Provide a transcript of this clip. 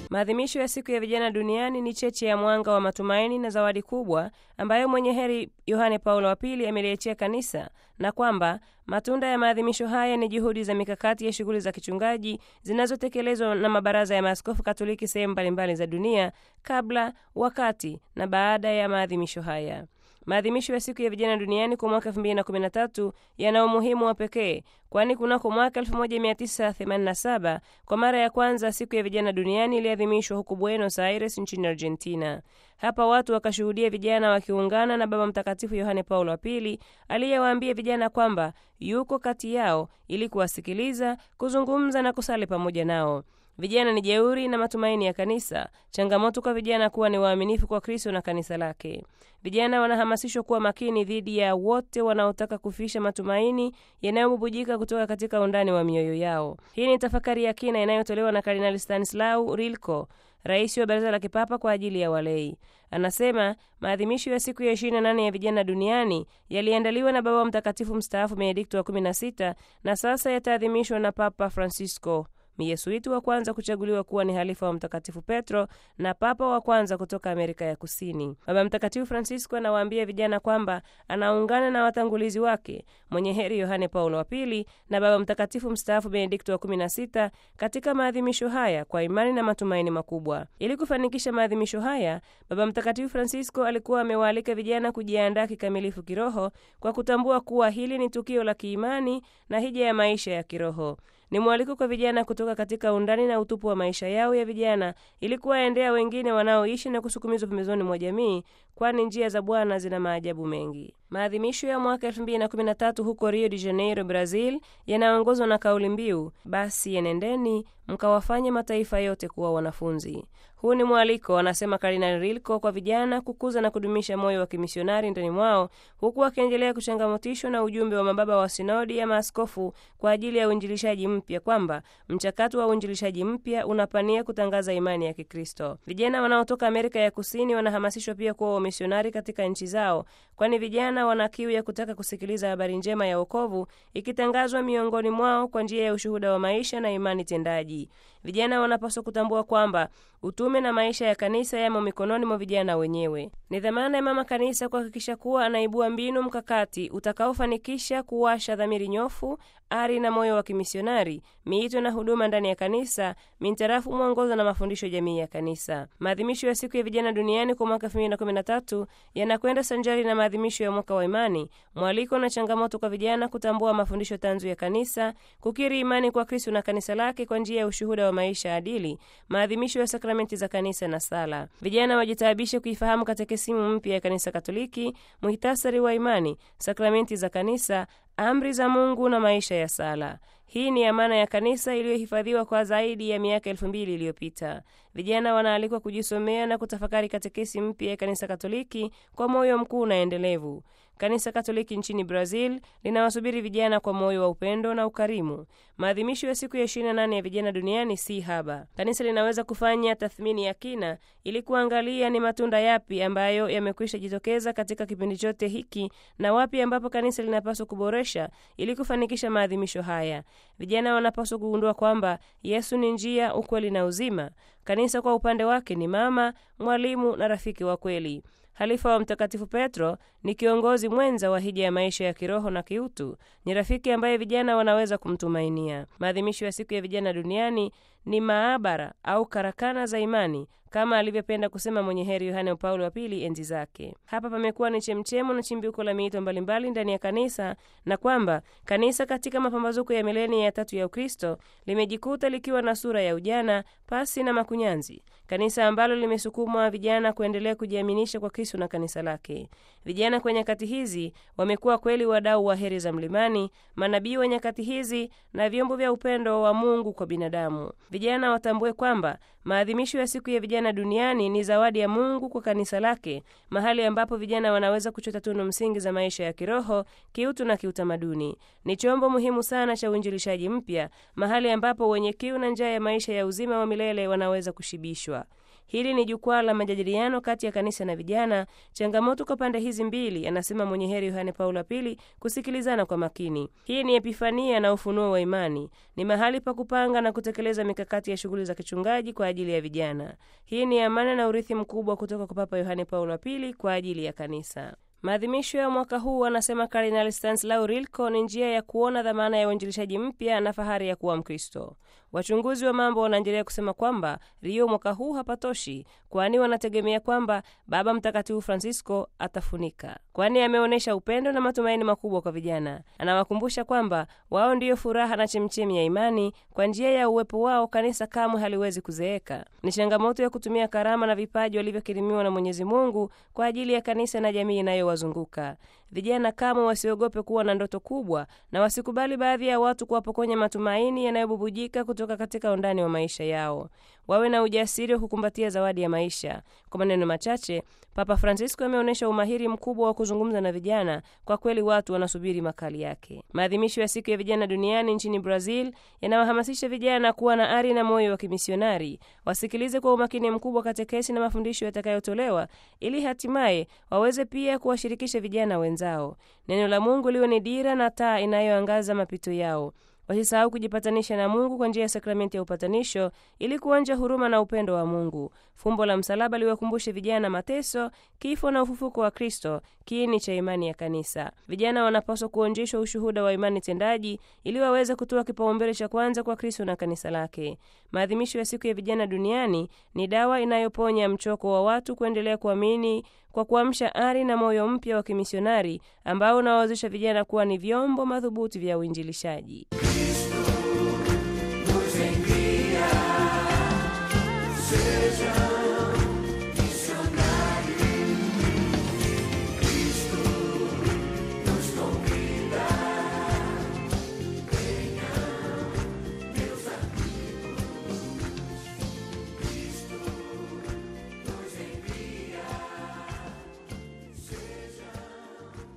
Maadhimisho ya siku ya vijana duniani ni cheche ya mwanga wa matumaini na zawadi kubwa ambayo mwenye heri Yohane Paulo wa Pili ameliachia kanisa, na kwamba matunda ya maadhimisho haya ni juhudi za mikakati ya shughuli za kichungaji zinazotekelezwa na mabaraza ya maaskofu Katoliki sehemu mbalimbali za dunia kabla, wakati na baada ya maadhimisho haya. Maadhimisho ya siku ya vijana duniani kwa mwaka 2013 yana umuhimu wa pekee, kwani kunako mwaka 1987 kwa mara ya kwanza siku ya vijana duniani iliadhimishwa huko Buenos Aires nchini Argentina. Hapa watu wakashuhudia vijana wakiungana na Baba Mtakatifu Yohane Paulo wa Pili aliyewaambia vijana kwamba yuko kati yao ili kuwasikiliza, kuzungumza na kusali pamoja nao. Vijana ni jeuri na matumaini ya kanisa. Changamoto kwa vijana kuwa ni waaminifu kwa Kristo na kanisa lake. Vijana wanahamasishwa kuwa makini dhidi ya wote wanaotaka kufisha matumaini yanayobubujika kutoka katika undani wa mioyo yao. Hii ni tafakari ya kina inayotolewa na Kardinali Stanislau Rilko, rais wa Baraza la Kipapa kwa ajili ya walei. Anasema maadhimisho ya siku ya 28 ya vijana duniani yaliandaliwa na Baba Mtakatifu mstaafu Benedikto wa 16 na sasa yataadhimishwa na Papa Francisco Myesuiti wa kwanza kuchaguliwa kuwa ni halifa wa Mtakatifu Petro na papa wa kwanza kutoka Amerika ya Kusini. Baba Mtakatifu Francisco anawaambia vijana kwamba anaungana na watangulizi wake mwenye heri Yohane Paulo wa Pili na Baba Mtakatifu mstaafu Benedikto wa 16 katika maadhimisho haya kwa imani na matumaini makubwa. Ili kufanikisha maadhimisho haya, Baba Mtakatifu Francisco alikuwa amewaalika vijana kujiandaa kikamilifu kiroho kwa kutambua kuwa hili ni tukio la kiimani na hija ya maisha ya kiroho. Ni mwaliko kwa vijana kutoka katika undani na utupu wa maisha yao ya vijana ili kuwaendea wengine wanaoishi na kusukumizwa pembezoni mwa jamii, kwani njia za Bwana zina maajabu mengi. Maadhimisho ya mwaka 2013 huko Rio de Janeiro, Brazil, yanaongozwa na kauli mbiu basi enendeni mkawafanye mataifa yote kuwa wanafunzi. Huu ni mwaliko, anasema Kardinali Rilko, kwa vijana kukuza na kudumisha moyo wa kimisionari ndani mwao, huku wakiendelea kuchangamotishwa na ujumbe wa mababa wa sinodi ya maaskofu kwa ajili ya uinjilishaji mpya, kwamba mchakato wa uinjilishaji mpya unapania kutangaza imani ya Kikristo. Vijana wanaotoka Amerika ya Kusini wanahamasishwa pia kuwa wamisionari katika nchi zao, kwani vijana wana kiu ya kutaka kusikiliza habari njema ya wokovu ikitangazwa miongoni mwao kwa njia ya ushuhuda wa maisha na imani tendaji. Vijana wanapaswa kutambua kwamba utume na maisha ya kanisa yamo mikononi mwa vijana wenyewe. Ni dhamana ya mama kanisa kuhakikisha kuwa anaibua mbinu mkakati utakaofanikisha kuwasha dhamiri nyofu, ari na moyo wa kimisionari, miito na huduma ndani ya kanisa mintarafu mwongozo na mafundisho jamii ya kanisa. Maadhimisho ya siku ya vijana duniani kwa mwaka 2013 yanakwenda sanjari na maadhimisho ya mwaka wa imani, mwaliko na changamoto kwa vijana kutambua mafundisho tanzu ya kanisa, kukiri imani kwa Kristo na kanisa lake kwa njia ya ushuhuda wa maisha adili, maadhimisho ya sakramenti za kanisa na sala. Vijana wajitaabishe kuifahamu katekisimu mpya ya kanisa Katoliki, muhitasari wa imani, sakramenti za kanisa, amri za Mungu na maisha ya sala. Hii ni amana ya kanisa iliyohifadhiwa kwa zaidi ya miaka elfu mbili iliyopita. Vijana wanaalikwa kujisomea na kutafakari katekesi mpya ya kanisa Katoliki kwa moyo mkuu na endelevu. Kanisa Katoliki nchini Brazil linawasubiri vijana kwa moyo wa upendo na ukarimu. Maadhimisho ya siku ya 28 ya vijana duniani si haba. Kanisa linaweza kufanya tathmini ya kina ili kuangalia ni matunda yapi ambayo yamekwisha jitokeza katika kipindi chote hiki na wapi ambapo kanisa linapaswa kuboresha ili kufanikisha maadhimisho haya. Vijana wanapaswa kugundua kwamba Yesu ni njia, ukweli na uzima. Kanisa kwa upande wake ni mama, mwalimu na rafiki wa kweli. Halifa wa Mtakatifu Petro ni kiongozi mwenza wa hija ya maisha ya kiroho na kiutu. Ni rafiki ambaye vijana wanaweza kumtumainia. Maadhimisho ya siku ya vijana duniani ni maabara au karakana za imani kama alivyopenda kusema mwenye heri Yohane Paulo wa Pili enzi zake. Hapa pamekuwa ni chemchemo na chimbuko la miito mbalimbali ndani ya kanisa, na kwamba kanisa katika mapambazuko ya milenia ya tatu ya Ukristo limejikuta likiwa na sura ya ujana pasi na makunyanzi, kanisa ambalo limesukumwa vijana kuendelea kujiaminisha kwa Kristo na kanisa lake. Vijana kwa nyakati hizi wamekuwa kweli wadau wa heri za mlimani, manabii wa nyakati hizi na vyombo vya upendo wa Mungu kwa binadamu. Vijana watambue kwamba maadhimisho ya siku ya vijana duniani ni zawadi ya Mungu kwa kanisa lake, mahali ambapo vijana wanaweza kuchota tunu msingi za maisha ya kiroho, kiutu na kiutamaduni. Ni chombo muhimu sana cha uinjilishaji mpya, mahali ambapo wenye kiu na njaa ya maisha ya uzima wa milele wanaweza kushibishwa. Hili ni jukwaa la majadiliano kati ya kanisa na vijana, changamoto kwa pande hizi mbili, anasema mwenye heri Yohane Paulo wa Pili, kusikilizana kwa makini. Hii ni epifania na ufunuo wa imani, ni mahali pa kupanga na kutekeleza mikakati ya shughuli za kichungaji kwa ajili ya vijana. Hii ni amana na urithi mkubwa kutoka kwa Papa Yohane Paulo wa Pili kwa ajili ya kanisa. Maadhimisho ya mwaka huu, anasema Kardinali Stanislaw Rilko, ni njia ya kuona dhamana ya uinjilishaji mpya na fahari ya kuwa Mkristo. Wachunguzi wa mambo wanaendelea kusema kwamba Rio mwaka huu hapatoshi, kwani wanategemea kwamba Baba Mtakatifu Francisco atafunika, kwani ameonyesha upendo na matumaini makubwa kwa vijana. Anawakumbusha kwamba wao ndiyo furaha na chemchemi ya imani. Kwa njia ya uwepo wao, kanisa kamwe haliwezi kuzeeka. Ni changamoto ya kutumia karama na vipaji walivyokirimiwa na Mwenyezi Mungu kwa ajili ya kanisa na jamii inayowazunguka. Vijana kamwe wasiogope kuwa na ndoto kubwa na wasikubali baadhi ya watu kuwapokonya matumaini yanayobubujika kutoka katika undani wa maisha yao. Wawe na ujasiri wa kukumbatia zawadi ya maisha. Kwa maneno machache, Papa Francisco ameonyesha umahiri mkubwa wa kuzungumza na vijana. Kwa kweli, watu wanasubiri makali yake. Maadhimisho ya siku ya vijana duniani nchini Brazil yanawahamasisha vijana kuwa na ari na moyo wa kimisionari, wasikilize kwa umakini mkubwa katekesi na mafundisho yatakayotolewa, ili hatimaye waweze pia kuwashirikisha vijana wenzao. Neno la Mungu liwe ni dira na taa inayoangaza mapito yao. Wasisahau kujipatanisha na Mungu kwa njia ya sakramenti ya upatanisho ili kuonja huruma na upendo wa Mungu. Fumbo la msalaba liwakumbushe vijana mateso, kifo na ufufuko wa Kristo, kiini cha imani ya kanisa. Vijana wanapaswa kuonjeshwa ushuhuda wa imani tendaji ili waweze kutoa kipaumbele cha kwanza kwa Kristo na kanisa lake. Maadhimisho ya siku ya vijana duniani ni dawa inayoponya mchoko wa watu kuendelea kuamini kwa kuamsha ari na moyo mpya wa kimisionari ambao unawawezesha vijana kuwa ni vyombo madhubuti vya uinjilishaji. Nos envía, seja